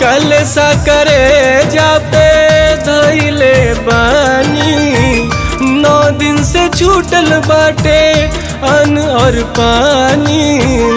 कल सा करे जापे धैले बानी नौ दिन से छूटल बाटे अन्न और पानी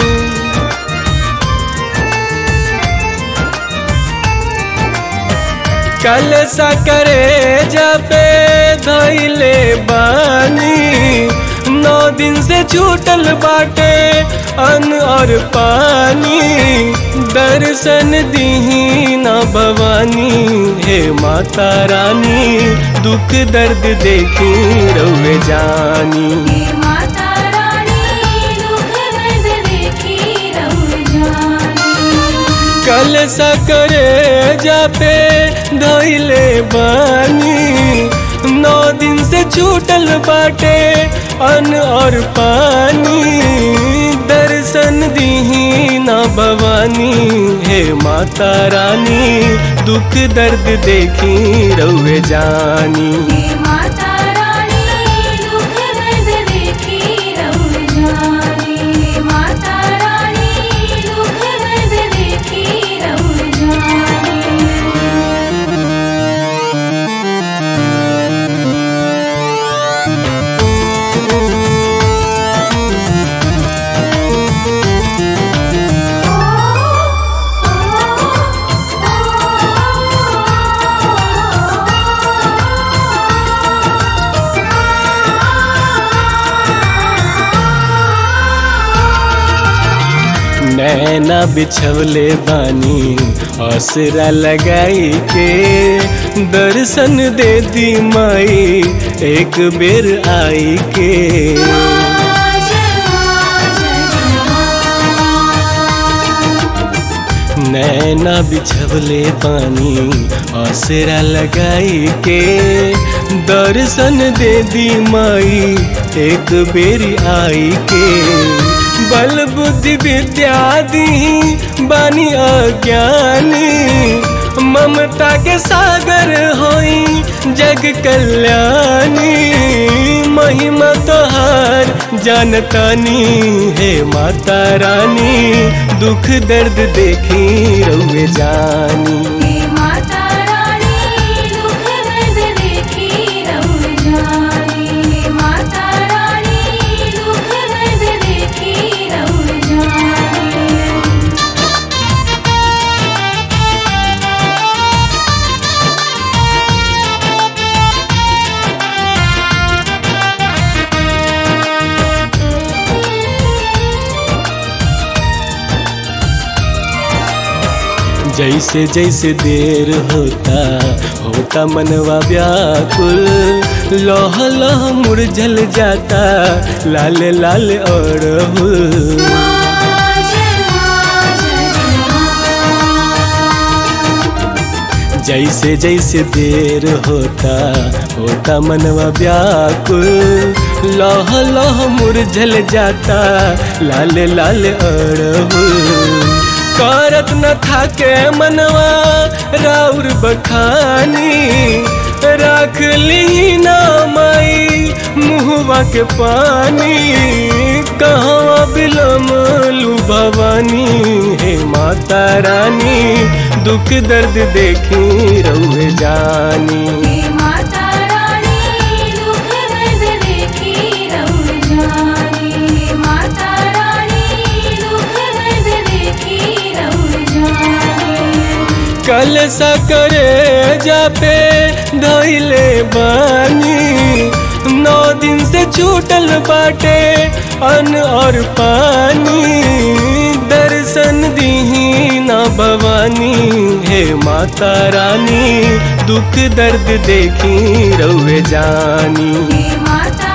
कल सा करे जापे धैले बानी नौ दिन से छूटल बाटे अन्न और पानी दर्शन दीही न भवानी हे माता रानी दुख दर्द देखी रउे जानी हे माता रानी दुख दर्द देखी रहु जानी कल सा करे जापे धैले बानी नौ दिन से छूटल बाटे अन्न और पानी दर्शन दीही न भवानी हे माता रानी दुख दर्द देखी रउे जानी हे माता रानी दुख दर्द देखी रहु जानी हे माता रानी दुख दर्द देखी रहु जानी नैना बिछवले बानी असरा लगाई के दर्शन दे दी माई एक बेर आई के नैना बिछवले पानी असरा लगाई के दर्शन दे दी माई एक बेरी आई के बल बुद्धि विद्या दी बानी अज्ञानी ममता के सागर होई जग कल्याणी महिमा तोहार जानतानी हे माता रानी दुख दर्द देखी रउे जानी हे माता रानी दुख दर्द देखी रहु जानी हे माता रानी दुख दर्द देखी रहु जानी जैसे जैसे देर होता होता मनवा व्याकुल लोह लोह मुरझल जाता लाल लाल और जैसे जैसे देर होता होता मनवा व्याकुल लोह लोह मुरझल जाता लाल लाल अड़हुल करत न थाके मनवा राउर बखानी राख ली ना माई मुहवा के पानी कहवा बिलम लू भवानी हे माता रानी दुख दर्द देखी रउे जानी हे माता रानी दुख दर्द देखी रहु जानी हे माता रानी दुख दर्द देखी रहु जानी कल सा करे जापे धैले बानी नौ दिन से छूटल बाटे अन्न और पानी दर्शन दीही ना भवानी हे माता रानी दुख दर्द देखी रउे जानी हे माता